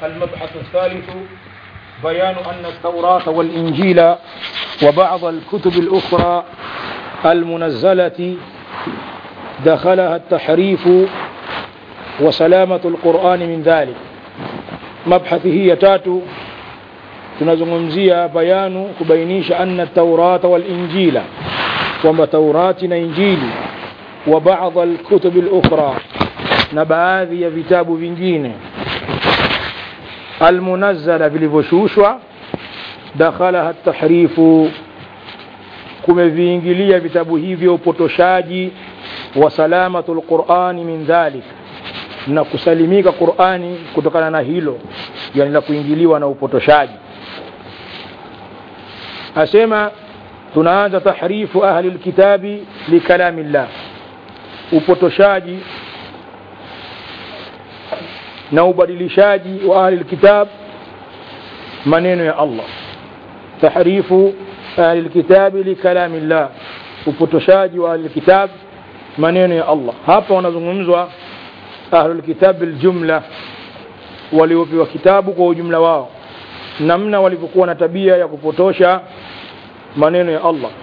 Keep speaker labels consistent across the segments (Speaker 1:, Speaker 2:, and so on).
Speaker 1: المبحث الثالث بيان أن التوراة والإنجيل وبعض الكتب الأخرى المنزلة دخلها التحريف وسلامة القرآن من ذلك مبحث هي تاتو tunazungumzia bayanu kubainisha anna taurata walinjila kwamba taurati na injili wa baadhi alkutubi lukhra na baadhi ya vitabu vingine almunazzala vilivyoshushwa dakhalaha tahrifu kumeviingilia vitabu hivyo upotoshaji wa salamatu lqurani min dhalik na kusalimika qurani kutokana na hilo yani la kuingiliwa na upotoshaji asema tunaanza tahrifu ahli lkitabi likalami llah upotoshaji na ubadilishaji wa ahli lkitab maneno ya allah tahrifu ahli lkitabi likalami llah upotoshaji wa ahli lkitab maneno ya allah hapa wanazungumzwa ahlu lkitab biljumla waliopewa kitabu kwa ujumla wao namna walivyokuwa na tabia ya kupotosha maneno ya Allah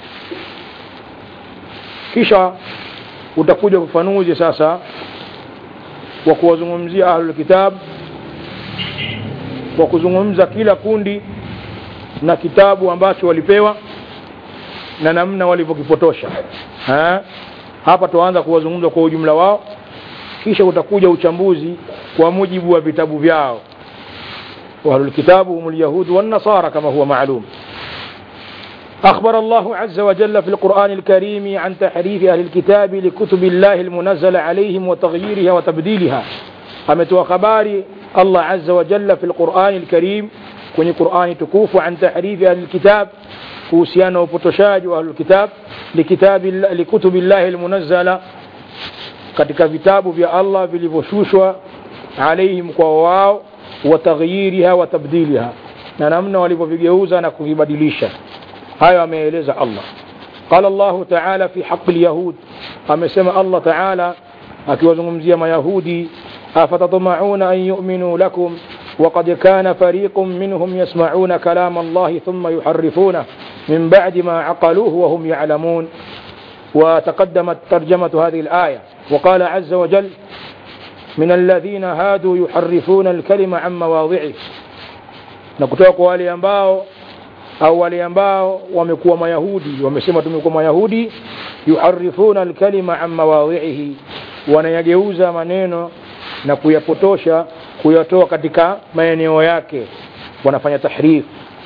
Speaker 1: kisha utakuja ufafanuzi sasa wa kuwazungumzia ahlul kitab kwa kuzungumza kila kundi na kitabu ambacho walipewa na namna walivyokipotosha hapa tuanza kuwazungumza kwa ujumla wao kisha utakuja uchambuzi kwa mujibu wa vitabu vyao واهل الكتاب هم اليهود والنصارى كما هو معلوم أخبر الله عز وجل في القرآن الكريم عن تحريف أهل الكتاب لكتب الله المنزل عليهم وتغييرها وتبديلها قامت وخبار الله عز وجل في القرآن الكريم كن قرآن تكوف عن تحريف أهل الكتاب كوسيانا وبتشاج أهل الكتاب لكتاب لكتب الله المنزلة katika vitabu vya Allah vilivyoshushwa alaihim kwa wao wataghyiriha wa tabdiliha na namna walivyovigeuza na kuvibadilisha hayo ameeleza Allah قال الله تعالى في حق اليهود amesema Allah تعالى akiwazungumzia mayahudi afatatma'una an yu'minu lakum وقد كان فريق منهم يسمعون كلام الله ثم يحرفونه من بعد ما عقلوه وهم يعلمون وتقدمت ترجمة هذه الآية وقال عز وجل من الذين هادوا يحرفون الكلمة عن مواضعه na kutoka kwa wale ambao au wale ambao wamekuwa mayahudi wamesema tumekuwa mayahudi yuharifuna alkalima an mawadhihi wanayageuza maneno na kuyapotosha kuyatoa katika maeneo yake wanafanya tahrif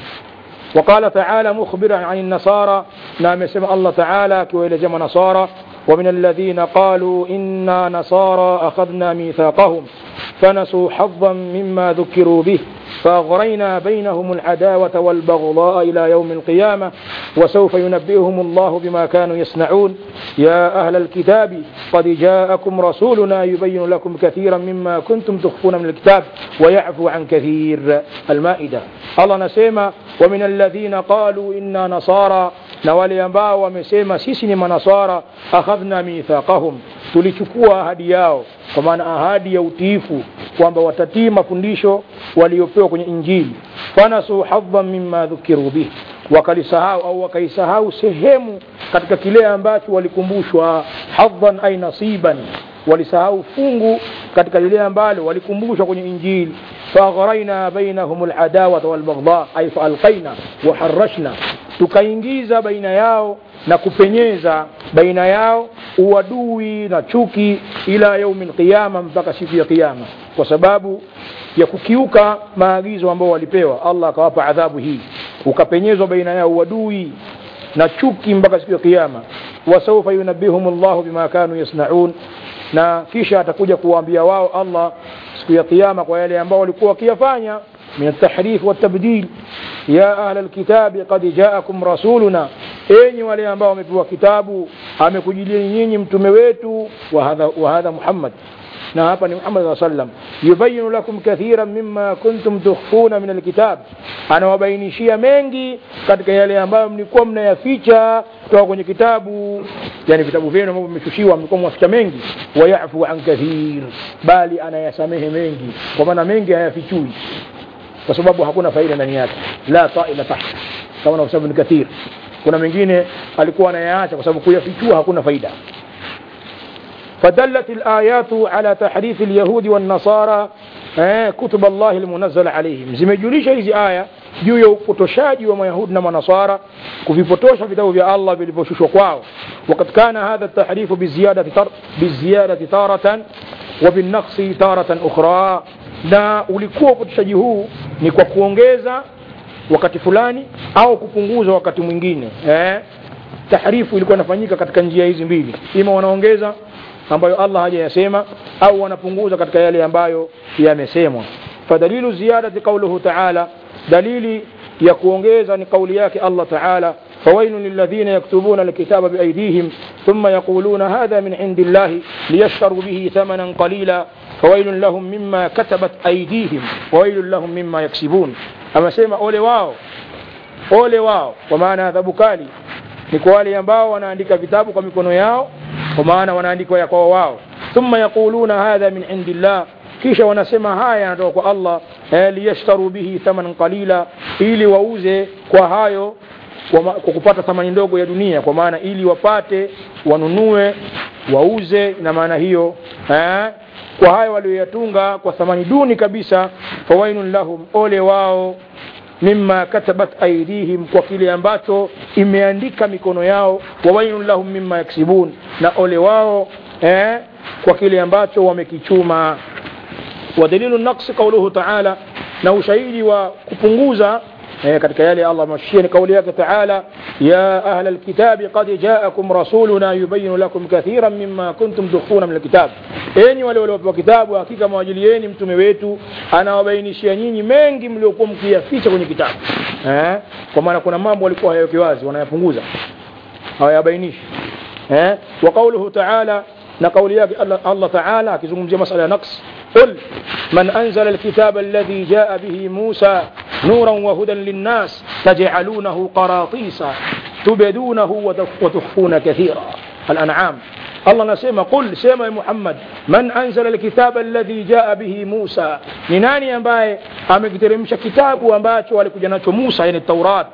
Speaker 1: وقال تعالى مخبرا عن النصارى نعم سمع الله تعالى كويل نصارى ومن الذين قالوا إنا نصارى أخذنا ميثاقهم فنسوا حظا مما ذكروا به فأغرينا بينهم العداوة والبغضاء إلى يوم القيامة وسوف ينبئهم الله بما كانوا يصنعون يا أهل الكتاب قد جاءكم رسولنا يبين لكم كثيرا مما كنتم تخفون من الكتاب ويعفو عن كثير المائدة الله نسيما ومن الذين قالوا إنا نصارى na wale ambao wamesema sisi ni manasara akhadhna mithaqahum tulichukua ahadi yao kwa maana ahadi ya utiifu kwamba watatii mafundisho waliopewa kwenye injili fanasu hadhan mimma dhukiru bih wakalisahau au wakaisahau sehemu katika kile ambacho walikumbushwa hadhan ay nasiban walisahau fungu katika lile ambalo walikumbushwa kwenye injili fagharaina bainahum aladawata walbaghdha ay faalqaina waharashna tukaingiza baina yao na kupenyeza baina yao uadui na chuki ila yaumi lqiyama mpaka siku ya kiyama kwa sababu ya kukiuka maagizo ambao walipewa allah akawapa adhabu hii ukapenyezwa baina yao uadui na chuki mpaka siku ya kiyama wasaufa yunabihum llahu bima kanu yasnaun na kisha atakuja kuwaambia wao allah siku ya kiyama kwa yale ambao walikuwa wakiyafanya من التحريف والتبديل يا أهل الكتاب قد جاءكم رسولنا enyi wale ambao wamepewa kitabu amekujilia nyinyi mtume wetu wa hadha, wa hadha Muhammad na hapa ni Muhammad sallallahu alaihi wasallam yubayinu lakum kathiran mimma kuntum tukhfuna min alkitab anawabainishia mengi katika yale ambayo mlikuwa mnayaficha kutoka kwenye kitabu yani vitabu vyenu ambavyo vimeshushiwa mlikuwa mwaficha mengi wayafu an kathir bali anayasamehe mengi kwa maana mengi hayafichui kwa sababu hakuna faida ndani yake la taila tahta kama na Ibn Kathir kuna mengine alikuwa anayaacha kwa sababu kuyafichua hakuna faida فدلت الآيات على تحريف اليهود والنصارى كتب الله المنزل عليهم zimejulisha hizi aya juu ya upotoshaji wa mayahudi na manasara kuvipotosha vitabu vya Allah vilivyoshushwa kwao وقد كان هذا التحريف بالزيادة تر بالزيادة تارة وبالنقص تارة أخرى na ulikuwa upotoshaji huu ni kwa kuongeza wakati fulani au kupunguza wakati mwingine eh? tahrifu ilikuwa inafanyika katika njia hizi mbili ima wanaongeza ambayo Allah hajayasema au wanapunguza katika yale ambayo yamesemwa fadalilu ziyadati qauluhu ta'ala dalili ya kuongeza ni kauli yake Allah ta'ala فويل للذين يكتبون الكتاب بأيديهم ثم يقولون هذا من عند الله ليشتروا به ثمنا قليلا فويل لهم مما كتبت أيديهم وويل لهم مما يكسبون أما سيما أولي واو أولي واو ومعنى ذا بكالي ni kwa wale ambao wanaandika vitabu kwa mikono yao kwa maana wanaandikwa ya kwao wao thumma yaquluna hadha min indillah kisha wanasema haya yanatoka kwa Allah eh, liyashtaru bihi thamanan qalila ili wauze kwa hayo kwa, kwa kupata thamani ndogo ya dunia kwa maana ili wapate wanunue wauze na maana hiyo eh, kwa hayo walioyatunga kwa thamani duni kabisa fawainun lahum ole wao mimma katabat aidihim kwa kile ambacho imeandika mikono yao wawainun lahum mimma yaksibun na ole wao eh, kwa kile ambacho wamekichuma ودليل النقص قوله تعالى na ushahidi wa kupunguza eh, katika yale Allah amashia ni kauli yake taala ya ahla alkitabi qad jaakum rasuluna yubayinu lakum kathiran mimma kuntum tukhfuna min alkitab enyi wale waliopewa kitabu hakika mwajilieni mtume wetu anawabainishia nyinyi mengi mliokuwa mkiyaficha kwenye kitabu eh? kwa maana kuna mambo walikuwa hayaweki wazi wanayapunguza hawayabainishi eh? wa qauluhu taala na kauli yake Allah, Allah taala akizungumzia masala ya naqs قل من أنزل الكتاب الذي جاء به موسى نورا وهدى للناس تجعلونه قراطيس تبدونه وتخفون كثيرا الأنعام الله نسمى قل سيما محمد من أنزل الكتاب الذي جاء به موسى نناني أمباي أمكترمش كتاب وأمباتش ولكجنات موسى يعني التوراة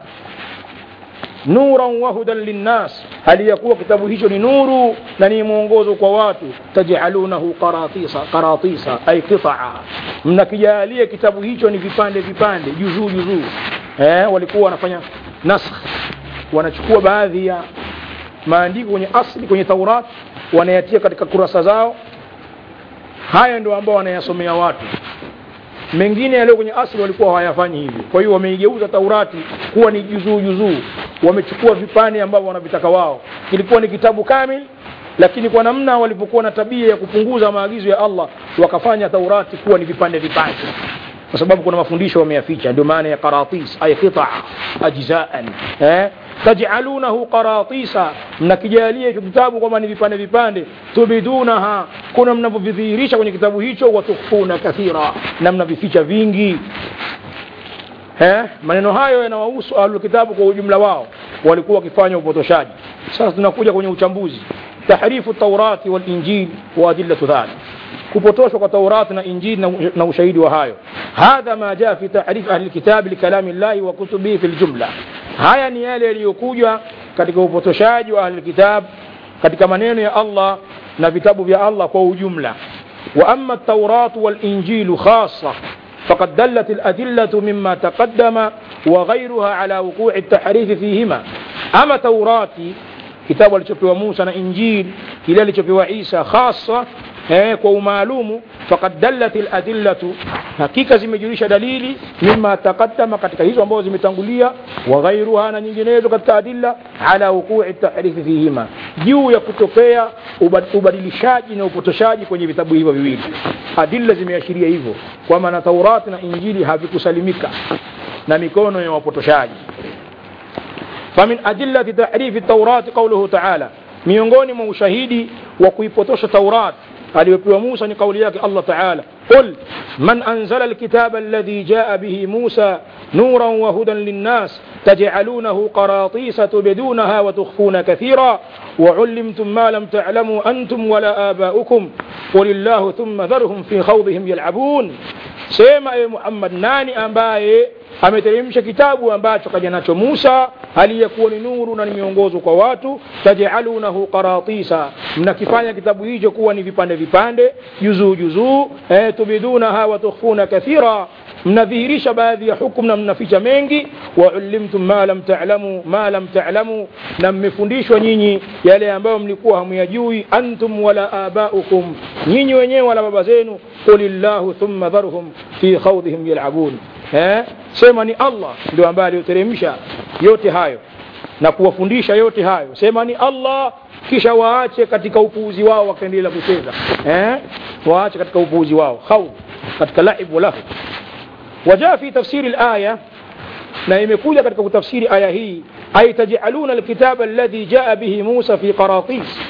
Speaker 1: nuran wa hudan linnas hali ya kuwa kitabu hicho ni nuru na ni mwongozo kwa watu tajalunahu qaratisa qaratisa ay qitaa mnakijalia kitabu hicho ni vipande vipande juzuu juzuu eh, walikuwa wanafanya nasakh wanachukua baadhi ya maandiko kwenye asli kwenye taurat wanayatia katika kurasa zao haya ndio ambao wanayasomea watu mengine yaliyo kwenye asli walikuwa hawayafanyi hivyo kwa hiyo wameigeuza taurati kuwa ni juzuu juzuu wamechukua vipande ambavyo wanavitaka wao kilikuwa ni kitabu kamili lakini kwa namna walivyokuwa na tabia ya kupunguza maagizo ya Allah wakafanya taurati kuwa ni vipande vipande kwa sababu kuna mafundisho wameyaficha ndio maana ya qaratis ay qita ajzaan eh taj'alunahu qaratisa mnakijalia hicho kitabu kwamba ni vipande vipande tubidunaha kuna mnavyovidhihirisha kwenye kitabu hicho watukhfuna kathira na mnavificha vingi eh maneno hayo yanawahusu ahlul kitabu kwa ujumla wao walikuwa wakifanya upotoshaji sasa tunakuja kwenye uchambuzi tahrifu taurati wal injil wa adillatu dhalik kupotoshwa kwa taurati na injili na, na ushahidi wa hayo hadha ma jaa fi tahrif ahli lkitab likalami llahi wa kutubihi fi ljumla haya ni yale yaliyokuja katika upotoshaji wa ahli lkitab katika maneno ya allah na vitabu vya allah kwa ujumla wa ama tauratu walinjilu khasa فقد دلت الأدلة مما تقدم وغيرها على وقوع التحريف فيهما أما توراتي kitabu alichopewa Musa na Injil kile alichopewa Isa hasa eh, kwa umaalumu faqad dallat aladillatu hakika zimejulisha dalili mima taqaddama katika hizo ambazo zimetangulia wa ghairuha na nyinginezo katika adilla ala wuqu'i tahrifi fihima juu ya kutokea ubadilishaji na upotoshaji kwenye vitabu hivyo viwili adilla zimeashiria hivyo kwamba na Taurati na Injili havikusalimika na mikono ya wapotoshaji فمن أدلة تحريف التوراة قوله تعالى miongoni mwa ushahidi wa kuipotosha Taurat aliyopewa Musa ni kauli yake Allah Ta'ala qul man anzala alkitaba alladhi jaa bihi Musa nuran wa hudan linnas taj'alunahu qaratisa tubdunaha wa tukhfuna kathira وعلمتم ما لم تعلموا أنتم ولا آباؤكم قل الله ثم ذرهم في خوضهم يلعبون sema ewe Muhammad nani ambaye ameteremsha kitabu ambacho kaja nacho Musa aliyekuwa ni nuru na ni miongozo kwa watu tajalunahu qaratisa mnakifanya kitabu hicho kuwa ni vipande vipande juzuu juzuu eh, tubidunaha wa tukhfuna kathira mnadhihirisha baadhi ya hukum na mnaficha mengi wa ulimtum ma lam ta'lamu ma lam ta'lamu na mmefundishwa nyinyi yale ambayo mlikuwa hamuyajui antum wala abaukum nyinyi wenyewe wala baba zenu qulillahu thumma dharhum fi khawdihim yal'abun eh sema ni Allah ndio ambaye aliyoteremsha yote hayo na kuwafundisha yote hayo sema ni Allah kisha waache katika upuuzi wao wakaendelea kucheza eh waache katika upuuzi wao khawd katika laib wa lahu وجاء في تفسير الآية na imekuja katika kutafsiri aya hii ay tajaluna alkitaba alladhi jaa bihi Musa fi qaratis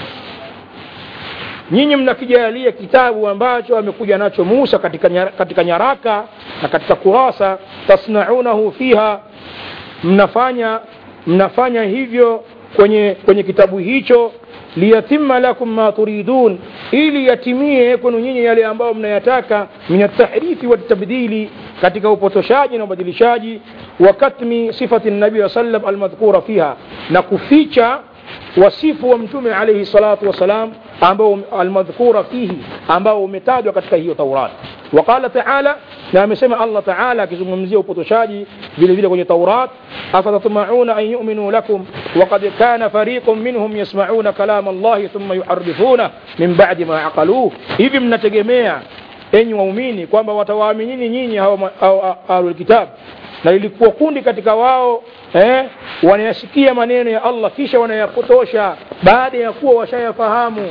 Speaker 1: nyinyi mnakijalia kitabu ambacho amekuja nacho Musa katika, nyara, katika nyaraka na katika kurasa tasnaunahu fiha mnafanya mnafanya hivyo kwenye, kwenye kitabu hicho liyatimma lakum ma turidun ili yatimie kwenu nyinyi yale ambayo mnayataka min atahrifi watabdili katika upotoshaji na ubadilishaji wa katmi sifati nabii wa sallam almadhkura fiha na kuficha wasifu wa mtume alayhi salatu wasalam ambao almadhkura fihi ambao umetajwa katika hiyo Taurat وقال تعالى na amesema Allah Ta'ala akizungumzia upotoshaji vile vile kwenye Taurat afatatma'una an yu'minu lakum waqad kana fariqun minhum yasma'una kalam Allah thumma yuharrifuna min ba'di ma aqaluhu hivi mnategemea enyi waumini kwamba watawaaminini nyinyi hao ahlul kitab na ilikuwa kundi katika wao eh, wanayasikia maneno ya Allah kisha wanayapotosha baada ya kuwa washayafahamu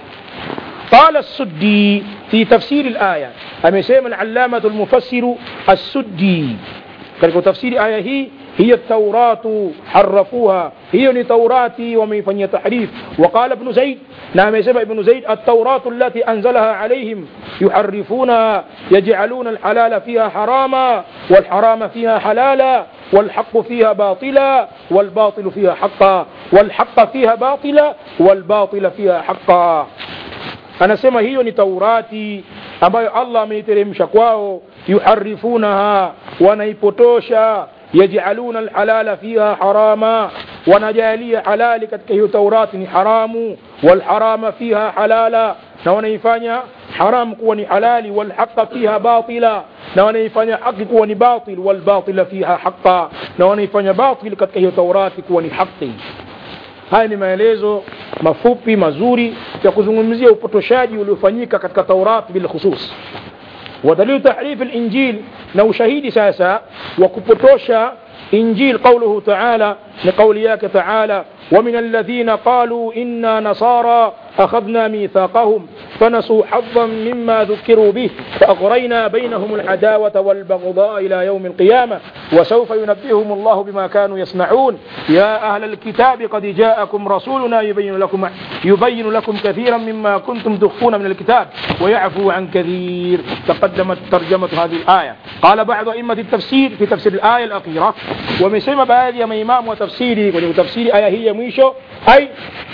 Speaker 1: قال السدي في تفسير الآية أمسيما العلامة المفسر السدي كذلك تفسير آية هي هي التوراة حرفوها هي لتوراتي ومن فني تحريف وقال ابن زيد نعم يسمى ابن زيد التوراة التي أنزلها عليهم يحرفونها يجعلون الحلال فيها حراما والحرام فيها حلالا والحق فيها باطلا والباطل فيها حقا والحق فيها باطلا والباطل فيها حقا anasema hiyo ni taurati ambayo allah ameiteremsha kwao yuharifunaha wanaipotosha yajaluna alhalala fiha harama wanajalia halali katika hiyo taurati ni haramu walharama fiha halala na wanaifanya haram kuwa ni halali walhaqa fiha batila na wanaifanya haki kuwa ni batil walbatila fiha haqa na wanaifanya batil katika hiyo taurati kuwa ni haki haya ni maelezo mafupi mazuri ya kuzungumzia upotoshaji uliofanyika katika Taurat bil khusus ودليل تحريف الإنجيل نو شهيد ساسا وكبتوشا إنجيل قوله تعالى لقول ياك تعالى ومن الذين قالوا إنا نصارى أخذنا ميثاقهم فنسوا حظا مما ذكروا به فأغرينا بينهم العداوة والبغضاء إلى يوم القيامة وسوف ينبئهم الله بما كانوا يصنعون يا أهل الكتاب قد جاءكم رسولنا يبين لكم يبين لكم كثيرا مما كنتم تخفون من الكتاب ويعفو عن كثير تقدمت ترجمة هذه الآية قال بعض أئمة التفسير في تفسير الآية الأخيرة ومسمى بعض ما إمام وتفسيري وتفسير آية هي ميشو أي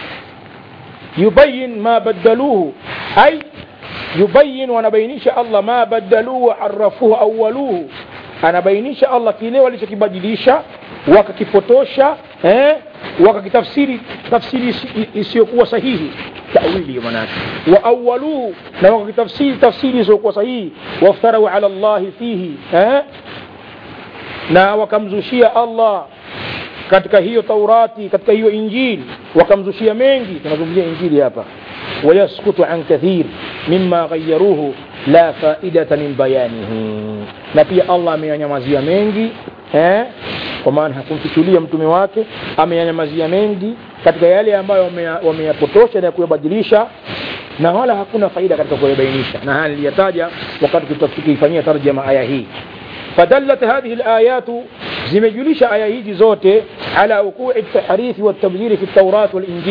Speaker 1: يبين ما بدلوه أي يبين ونبينيش الله ما بدلوه وحرفوه أولوه anabainisha Allah kile walichokibadilisha wakakipotosha eh, wakakitafsiri tafsiri isiyokuwa sahihi tawili manake wa awaluhu na wakakitafsiri tafsiri isiyokuwa sahihi waftarau ala Allahi fihi eh, na wakamzushia Allah katika hiyo Taurati katika hiyo Injili wakamzushia mengi tunazungumzia Injili hapa wayaskutu an kathir mimma ghayaruhu la faidata min bayanihi na pia Allah ameyanyamazia mengi eh? kwa maana hakumfichulia mtume wake ameyanyamazia mengi katika yale ambayo wameyapotosha na kuyabadilisha na wala hakuna faida katika kuyabainisha na haya niliyataja wakati tukifanyia tarjama aya hii فدلت هذه الآيات zimejulisha aya hizi zote ala wuqui at-tahrif wa at-tabdil fi at-Taurat wal-Injil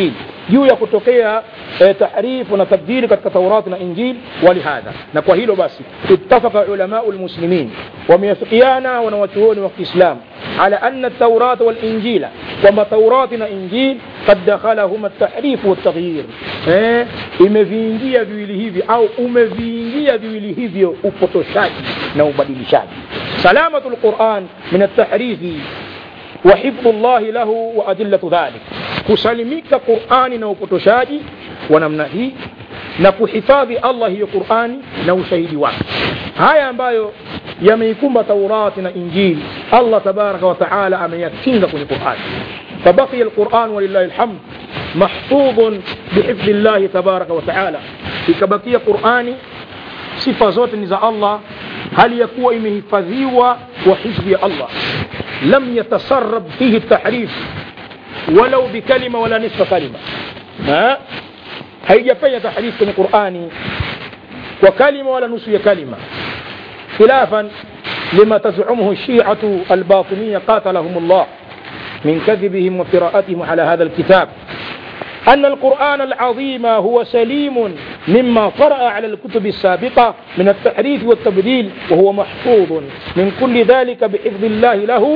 Speaker 1: juu ya kutokea eh, tahrifu na tabdili katika taurati na injil walihadha na kwa hilo basi ittafaqa ulamau lmuslimin wameafikiana wanawachuoni wa kiislam ala anna taurata walinjila kwamba taurati na injil kad dakhalahuma tahrifu waltaghyir eh, imeviingia viwili hivi au umeviingia viwili hivyo upotoshaji na ubadilishaji salamatu lquran min altahrifi وحفظ الله له وأدلة ذلك kusalimika qurani na upotoshaji wa namna hii na kuhifadhi allah hiyo qurani na ushahidi wake haya ambayo yameikumba taurati na injili allah tabaraka wataala ameyakinga kwenye qurani fabaqiya lquran walillahi lhamd mahfudhun bihifdhi llahi tabaraka wataala ikabakia qurani sifa zote ni za allah hali ya kuwa imehifadhiwa kwa hifdhi ya allah lam yatasarab fihi tahrif walau bikalima wala nisfa kalima ha? haijafanya tahrif kwenye qurani kwa kalima wala nusu ya kalima khilafan lima tazumuhu shiatu albatiniya qatalahum llah من كذبهم وقراءتهم على هذا الكتاب أن القرآن العظيم هو سليم مما طرأ على الكتب السابقة من التحريف والتبديل وهو محفوظ من كل ذلك بحفظ الله له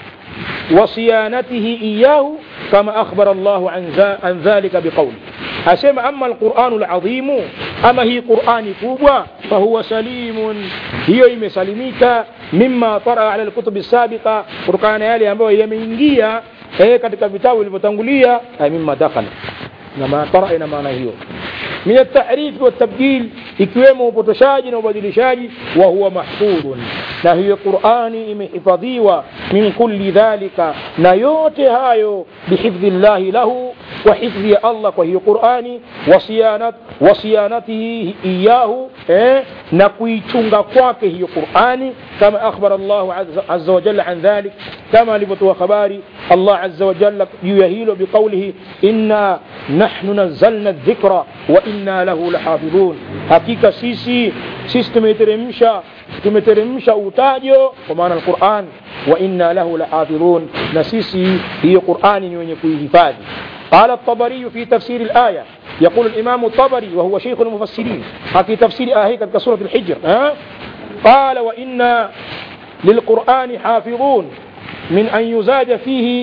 Speaker 1: وصيانته إياه كما أخبر الله عن, عن ذلك بقوله أسمى أما القرآن العظيم أما هي قرآن كوبا فهو سليم هي مسلميك مما طرأ على الكتب السابقة قرآن يالي أمبو يمينجيا eh, katika vitabu vilivyotangulia mima dakhala na matara ina maana hiyo min altahrifi waltabdil ikiwemo upotoshaji na ubadilishaji wa huwa mahfudhun na hiyo qurani imehifadhiwa min kulli dhalika na yote hayo bihifdhi llahi lahu kwa hifdhi ya allah kwa hiyo qurani wasiyanat wasiyanatihi iyahu eh, na kuichunga kwake hiyo qurani kama akhbara llahu aza wajalla an dhalik kama alivyotoa habari الله عز وجل يهيل بقوله إنا نحن نزلنا الذكر وإنا له لحافظون حقيقة سيسي سيس تمترمشا تمترمشا utajo kwa maana alquran wa inna lahu lahafidhun na sisi hiyo qurani ni wenye kuihifadhi قال الطبري في تفسير الآية يقول الإمام الطبري وهو شيخ المفسرين في تفسير آية كسورة الحجر ها؟ قال وإنا للقرآن حافظون من أن يزاد فيه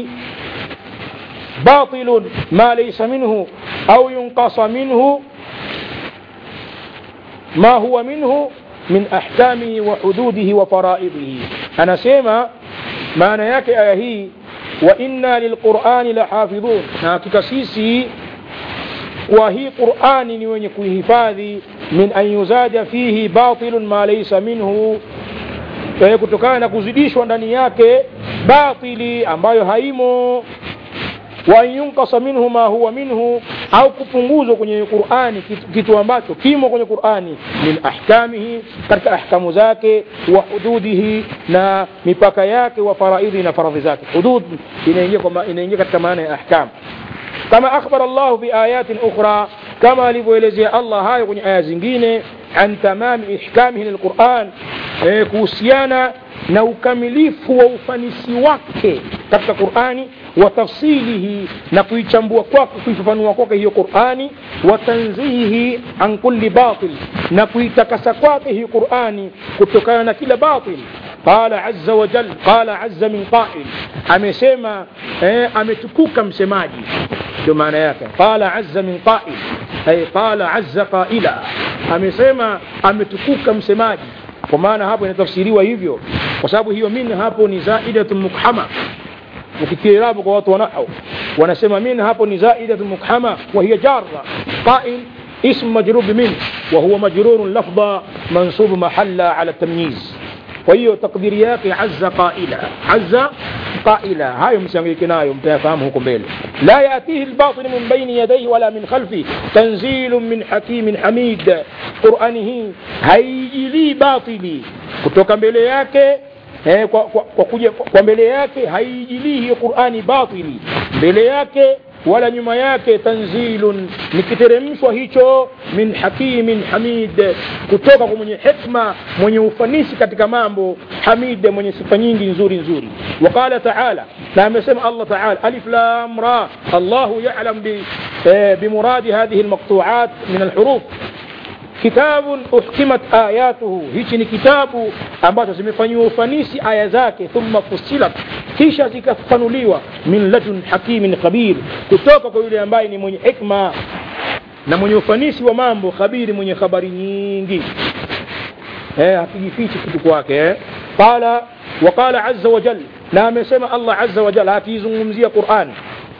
Speaker 1: باطل ما ليس منه أو ينقص منه ما هو منه من أحكامه وحدوده وفرائضه أنا سيما معنى يك آيه وإنا للقرآن لحافظون hakika sisi kwa hii qurani ni wenye kuihifadhi min an yuzaja fihi batilun ma laysa minhu kutokana na kuzidishwa ndani yake batili ambayo haimo wa yunkasa minhu ma huwa minhu au kupunguzwa kwenye qurani kitu, kitu ambacho kimo kwenye qurani min ahkamihi katika ahkamu zake wa hududihi na mipaka yake wa faraidhi na faradhi zake hudud inaingia inaingia katika maana ya ahkam kama akhbara Allah fi ayatin ukhra kama alivyoelezea Allah hayo kwenye aya zingine an tamami ihkamihi lilquran eh, kuhusiana na ukamilifu wa ufanisi wake katika qurani wa tafsilihi na kuichambua kwake kuifafanua kwake hiyo qurani wa tanzihihi an kulli batil na kuitakasa kwake hiyo qurani kutokana na kila batil qala azza wa jal qala azza min qail amesema eh, ametukuka msemaji ndio maana yake qala azza min qail ay qala azza qaila amesema ametukuka msemaji kwa maana hapo inatafsiriwa hivyo kwa sababu hiyo min hapo ni zaidatun mukhama ukikiirabu kwa watu wanahau wanasema min hapo ni zaidatun mukhama wa hiya jarra qail اسم مجرور بمن وهو مجرور لفظا منصوب محلا على التمييز وهي تقديريات عز قائلا عز قائلا هاي مسانجيكنايو متفاهم huko mbele لا يأتيه الباطل من بين يديه ولا من خلفه تنزيل من حكيم حميد قرآنه haijilii batili kutoka mbele yake eh, kwa, kwa, kwa, kuja, kwa mbele yake haijilii hiyo qurani batili mbele yake wala nyuma yake tanzilun ni kiteremshwa hicho min hakimin hamid kutoka kwa mwenye hikma mwenye ufanisi katika mambo hamid mwenye sifa nyingi nzuri nzuri waqala taala na amesema allah taala alif lam ra allahu yalam bi بمراد هذه المقطوعات من الحروف kitabun uhkimat ayatuhu hichi ni kitabu ambacho zimefanyiwa ufanisi aya zake thumma fusilat kisha zikafafanuliwa min ladun hakimin khabir kutoka kwa yule ambaye ni mwenye hikma na mwenye ufanisi wa mambo khabiri mwenye habari nyingi eh, hakijifichi kitu kwake eh. qala waqala azza wa jal na amesema allah azza wa jal akiizungumzia quran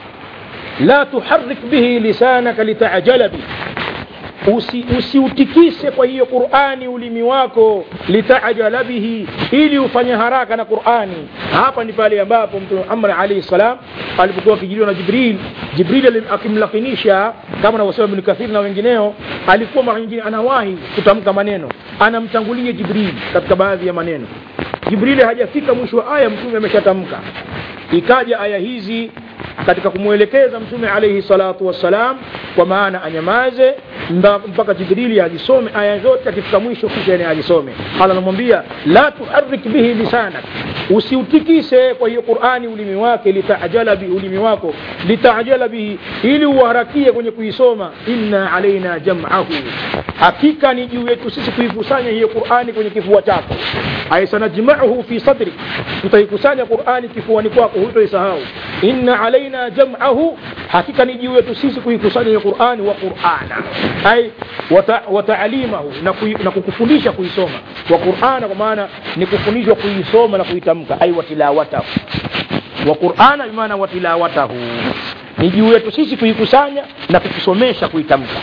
Speaker 1: la tuharik bihi lisanaka litajala bihi usi, usiutikise kwa hiyo qurani ulimi wako litajala bihi ili ufanye haraka na qurani hapa ni pale ambapo mtume muhammad alaihi salam alipokuwa akijiliwa na jibril jibril akimlakinisha kama anavyosema ibn kathir na wengineo alikuwa mara nyingine anawahi kutamka maneno anamtangulia jibril katika baadhi ya maneno jibrili hajafika mwisho wa aya mtume ameshatamka ikaja aya hizi katika kumwelekeza mtume alaihi salatu wassalam kwa maana anyamaze mpaka jibrili azisome aya zote akifika mwisho kisha ni azisome ala anamwambia la tuharik bihi lisanak usiutikise kwa hiyo qurani ulimi wake litajala bihi ulimi wako litajala bihi ili uharakie kwenye kuisoma inna alaina jamahu hakika ni juu yetu sisi kuikusanya hiyo qurani kwenye kifua chako ay sanajmauhu fi sadri tutaikusanya qurani kifuani kwako hutoisahau inna alaina jamahu hakika ni juu yetu sisi kuikusanya hiyo qurani wa qurana ay wataalimahu na, kui, na kukufundisha kuisoma wa qurana kwa maana ni kufundishwa kuisoma na kuitamka ay watilawatahu wa qurana bimaana watilawatahu ni juu yetu sisi kuikusanya na kukusomesha kuitamka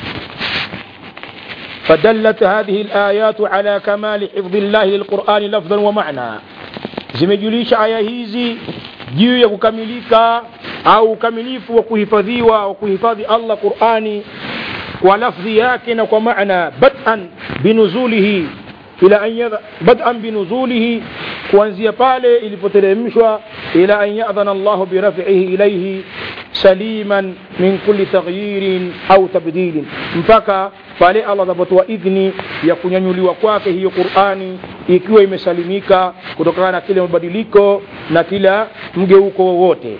Speaker 1: فدلت هذه الآيات على كمال حفظ الله للقرآن لفظا ومعنى zimejulisha aya hizi juu ya kukamilika au ukamilifu wa kuhifadhiwa wa kuhifadhi Allah Qur'ani kwa lafdhi yake na kwa maana bad'an binuzulihi ila an bad'an binuzulihi kuanzia pale ilipoteremshwa ila an ya'dhana Allah biraf'ihi ilayhi saliman min kulli taghyirin au tabdilin mpaka pale Allah atakapotoa idhni ya kunyanyuliwa kwake hiyo Qur'ani ikiwa imesalimika kutokana na kile mabadiliko na kila mgeuko wowote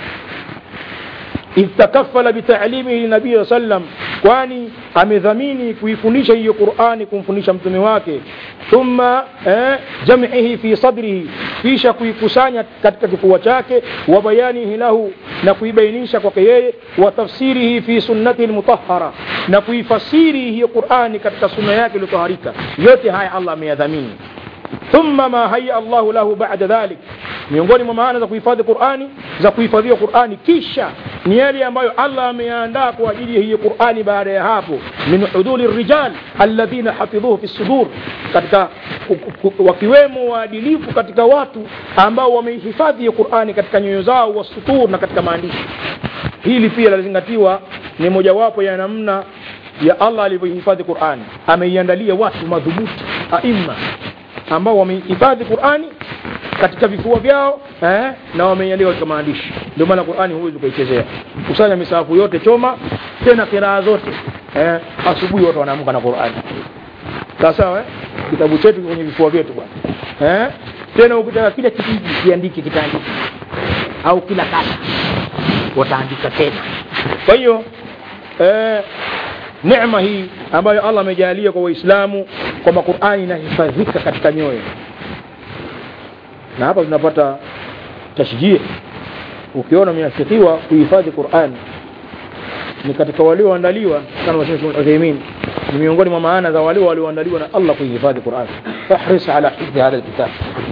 Speaker 1: idh takaffala bitalimihi nabii sallam kwani amedhamini kuifundisha hiyo Qur'ani kumfundisha mtume wake thumma eh, jam'ihi fi sadrihi kisha kuikusanya katika kifua chake wa bayanihi lahu na kuibainisha kwake yeye wa tafsirihi fi sunnati almutahhara na kuifasiri hiyo Qur'ani katika sunna yake iliyotaharika yote haya Allah ameyadhamini thumma ma hayya Allah lahu ba'da dhalik miongoni mwa maana za kuhifadhi Qur'ani za kuhifadhiwa Qur'ani kisha ni yale ambayo Allah ameandaa kwa ajili ya hiyo Qur'ani baada ya hapo min huduli rijal alladhina hafidhuhu fi sudur katika wakiwemo waadilifu katika watu ambao wameihifadhi hiyo Qur'ani katika nyoyo zao wa sutur na katika maandishi hili pia lazingatiwa ni mojawapo ya namna ya Allah alivyohifadhi Qur'ani ameiandalia watu madhubuti aima ambao wamehifadhi Qur'ani katika vifua vyao eh, na wameiandika katika maandishi ndio maana Qur'ani huwezi ukaichezea kusanya misahafu yote choma tena kiraa zote eh, asubuhi watu wanaamka na Qur'ani sawa sawa eh? kitabu chetu kwenye vifua vyetu bwana eh? tena ukitaka kila kijiji kiandike kitaandike au kila kata wataandika tena kwa hiyo eh, neema hii ambayo Allah amejalia kwa Waislamu kwamba Qur'ani inahifadhika katika nyoyo na hapa tunapata tashjii ukiona umeafikiwa kuhifadhi Qur'an ni katika walioandaliwa kama wasema Uthaymeen ni miongoni mwa maana za wale walioandaliwa na Allah kuhifadhi Qur'an fahris ala hifdhi hadha alkitab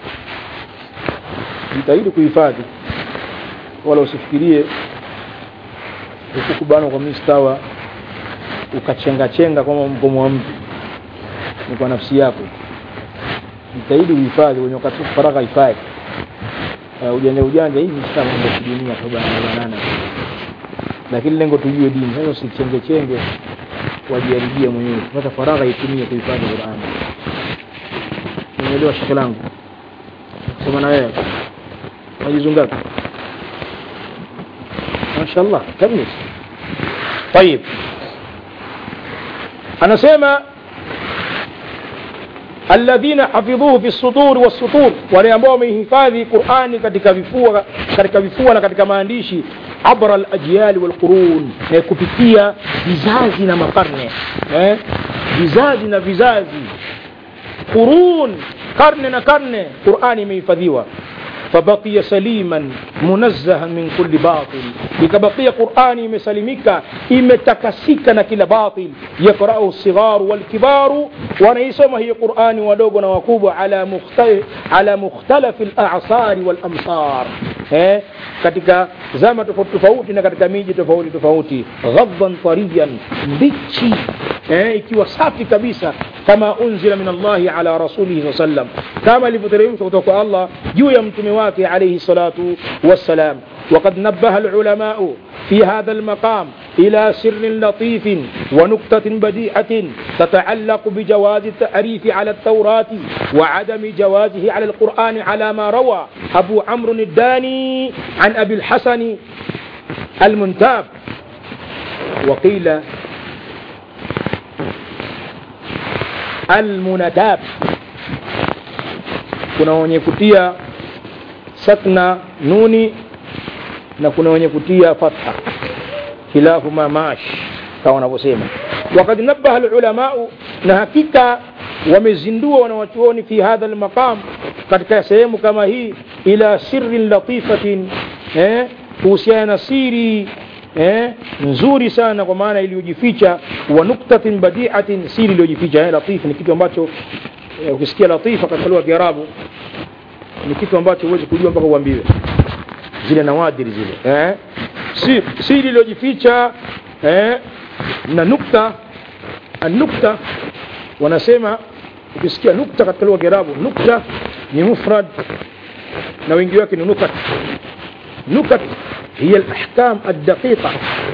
Speaker 1: jitahidi kuhifadhi wala usifikirie ukukubana kwa mistawa ukachenga chenga kama mkomo wa mtu ni kwa nafsi yako jitahidi uhifadhi wenye wakati faragha hifadhi uh, ujanja ujanja hivi sasa mambo ya dunia kwa banana lakini lengo tujue dini sasa usichenge chenge wajiharibia mwenyewe pata faragha itumie kuhifadhi Qur'an umeelewa shaka langu sema na wewe majizu ngapi ما شاء الله كمل طيب anasema alladhina hafidhuhu fi suduri wassutur wale ambao wamehifadhi qurani katika vifua katika vifua na katika maandishi abra alajyali walqurun eh, kupitia vizazi na makarne eh, vizazi na vizazi qurun karne na karne qurani imehifadhiwa فبقي سليما منزها من كل باطل ikabakia qurani imesalimika imetakasika na kila batil yaqrau lsigharu walkibaru wanaisoma hiyo qurani wadogo na wakubwa ala, mukhtal, ala mukhtalafi lasari walamsar eh, katika zama tofauti tofauti na katika miji tofauti tofauti ghadhan tariyan mbichi eh, ikiwa safi kabisa kama unzila min allahi ala rasulihi saa sallam kama ilivyoteremshwa kutoka kwa allah juu ya mtume wake alaihi salatu wassalam وقد نبه العلماء في هذا المقام إلى سر لطيف ونكتة بديعة تتعلق بجواز التعريف على التوراة وعدم جوازه على القرآن على ما روى أبو عمرو الداني عن أبي الحسن المنتاب وقيل almunatab kuna wenye kutia sakna nuni na kuna wenye kutia fatha khilafuma mash kama wanavyosema wakad nabaha lulamau na hakika wamezindua wanawachuoni fi hadha lmaqam katika sehemu kama hii ila sirin latifatin eh, kuhusiana na siri eh, nzuri sana kwa maana iliyojificha wa nuktatin badiatin siri iliyojificha eh, latif ni kitu ambacho eh, ukisikia latifa katika lugha ya kiarabu ni kitu ambacho huwezi kujua mpaka uambiwe zile nawadiri zile eh, siri, siri iliyojificha eh, na nukta anukta wanasema ukisikia nukta katika lugha ya kiarabu nukta ni mufrad na wengi wake ni nukat nukat hiya alahkam aldaqiqa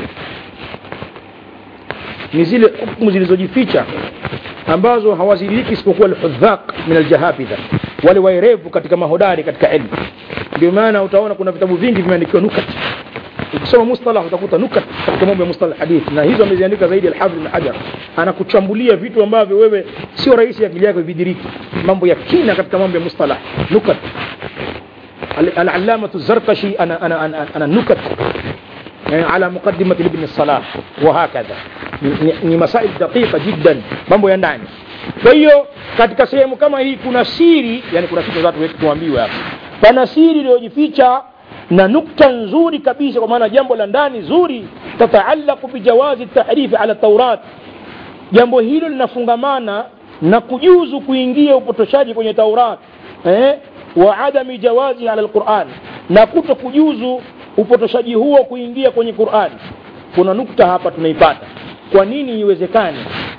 Speaker 1: ni zile hukumu zilizojificha ambazo hawazidiriki isipokuwa alhudhaq min aljahafidha wale waerevu katika mahodari katika ilmu ndio maana utaona kuna vitabu vingi vimeandikiwa nukat ukisoma mustalah utakuta nukat katika mambo ya mustalah hadith na hizo ameziandika zaidi alhafidh ibn hajar anakuchambulia vitu ambavyo wewe sio rahisi akili yako vidiriki mambo ya kina katika mambo ya mustalah nukat العلامة الزرقشي أنا أنا أنا, أنا نكت على مقدمة لابن الصلاح وهكذا ni masail daqiqa jiddan mambo ya ndani kwa hiyo katika sehemu kama hii kuna siri yani kuna kitu watu wetu tuambiwe hapa pana siri iliyojificha na nukta nzuri kabisa kwa maana jambo la ndani zuri tataallaqu bijawazi tahrifi ala taurat jambo hilo linafungamana na kujuzu kuingia upotoshaji kwenye taurat eh? wa adami jawazi ala alquran na kuto kujuzu upotoshaji huo kuingia kwenye qurani kuna nukta hapa tunaipata kwa nini iwezekane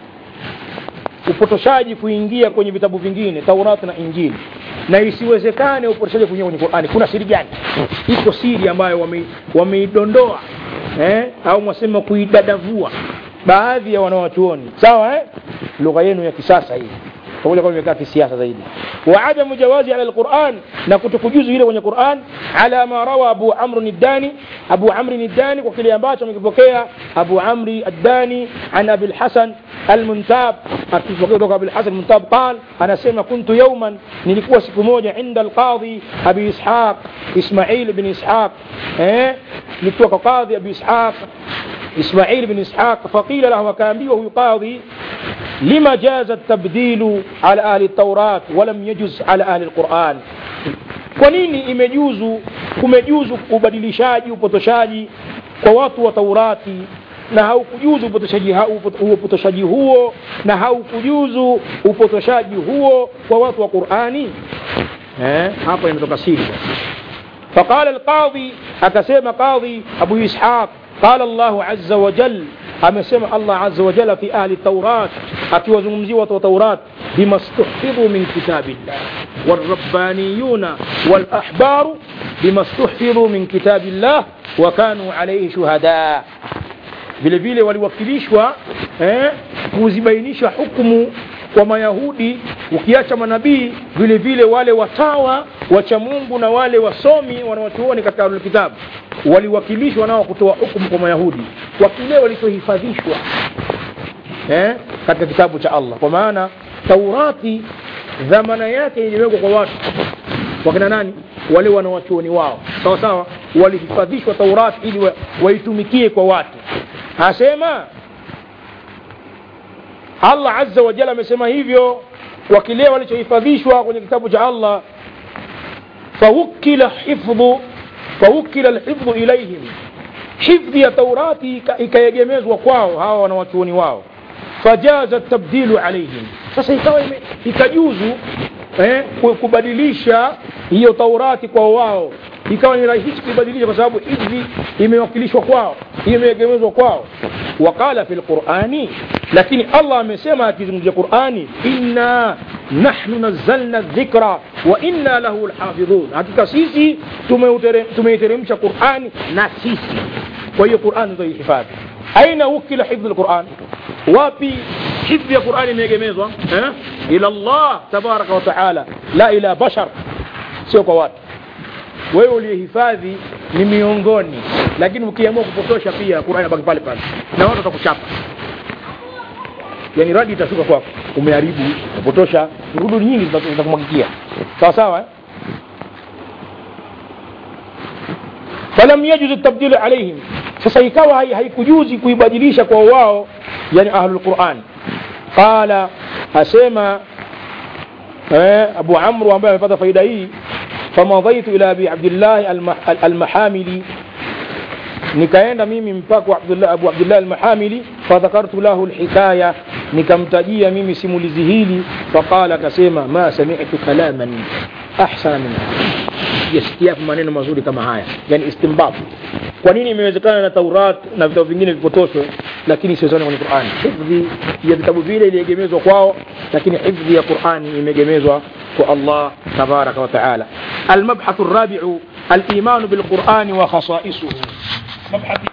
Speaker 1: upotoshaji kuingia kwenye vitabu vingine taurati na injili na isiwezekane upotoshaji kuingia kwenye qurani kuna siri gani iko siri ambayo wameidondoa wame eh? au mwasema kuidadavua baadhi ya wanawachuoni sawa eh? lugha yenu ya kisasa hii pamoja kwamba imekaa kisiasa zaidi wa adamu jawazi ala alquran na kutokujuzu ile kwenye quran ala ma rawa abu amr ad-dani abu amr ad-dani kwa kile ambacho amekipokea abu amri ad-dani an abi al-hasan المنتاب akipokea kutoka Abu al-Hasan Muntab قال anasema kuntu yawman nilikuwa siku moja inda al-qadhi Abi Ishaq Ismail ibn Ishaq eh nilikuwa kwa qadhi Abi Ishaq إسماعيل بن إسحاق فقيل له وكان وهو قاضي لما جاز التبديل على أهل التوراة ولم يجز على أهل القرآن kwa nini imejuzu kumejuzu ubadilishaji upotoshaji kwa watu wa taurati na haukujuzu upotoshaji, upotoshaji huo na haukujuzu upotoshaji huo kwa watu wa qurani eh, hapa imetoka siri faqala alqadhi akasema qadhi abu ishaq قال الله عز وجل amesema Allah azza wa jalla fi ahli taurat akiwazungumzia watu wa taurat bima stuhfidhu min kitabillah والربانيون والأحبار بما استحفظوا من كتاب الله وكانوا عليه شهداء vile vile waliwakilishwa eh, kuzibainisha hukumu kwa mayahudi ukiacha manabii vile vile wale watawa wacha mungu na wale wasomi wanawachuoni katika ahlul kitabu waliwakilishwa nao kutoa hukumu kwa mayahudi kwa kile walichohifadhishwa eh, katika kitabu cha allah kwa maana taurati dhamana yake iliwekwa kwa watu wakina nani wale wanawachuoni wao sawa sawa walihifadhishwa taurati ili wa, waitumikie kwa watu asema allah azza wa jalla amesema hivyo kwa kile walichohifadhishwa kwenye kitabu cha allah fawukila hifdhu fawukila lhifdhu ilaihim hifdhi ya taurati ikaegemezwa kwao hawa wanawachuoni wao fajaza tabdilu alaihim sasa ikawa ikajuzu eh, kubadilisha hiyo taurati kwa wao ikawa ni rahisi kuibadilisha kwa sababu hifdhi imewakilishwa kwao imeegemezwa kwao waqala fi lqurani lakini allah amesema akizungumzia qurani inna nahnu nazzalna dhikra wa inna lahu lhafidhun hakika sisi tumeiteremsha qurani na sisi kwa hiyo qurani tutaihifadhi aina wukila hifdhi lquran wapi hifdhi ya qurani imeegemezwa eh? ila llah tabaraka wataala la ila bashar sio kwa watu wewe uliyehifadhi ni miongoni lakini ukiamua kupotosha pia qurani abaki pale pale na watu watakuchapa yani radi itashuka kwako umeharibu umepotosha rudu nyingi zitakumwagikia sawa sawa eh? falam yajuzu tabdilu alaihim sasa ikawa haikujuzi kuibadilisha kwa wao yani ahlu lquran qala asema eh, abu amru ambaye amepata faida hii famadhaitu ila abi abdillahi almahamili nikaenda mimi mpaka abdullah, abu abdillah almahamili fadhakartu lahu lhikaya nikamtajia mimi simulizi hili faqala akasema ma samitu kalaman ahsana min sijasikia maneno mazuri kama haya yani istimbat kwa nini imewezekana na taurat na vitabu vingine vipotoshwe lakini siwezekana kwenye qurani hifdhi ya vitabu vile iliegemezwa kwao lakini hifdhi ya qurani imeegemezwa kwa allah tabaraka wa taala almabhathu rabiu الايمان بالقران وخصائصه مبحث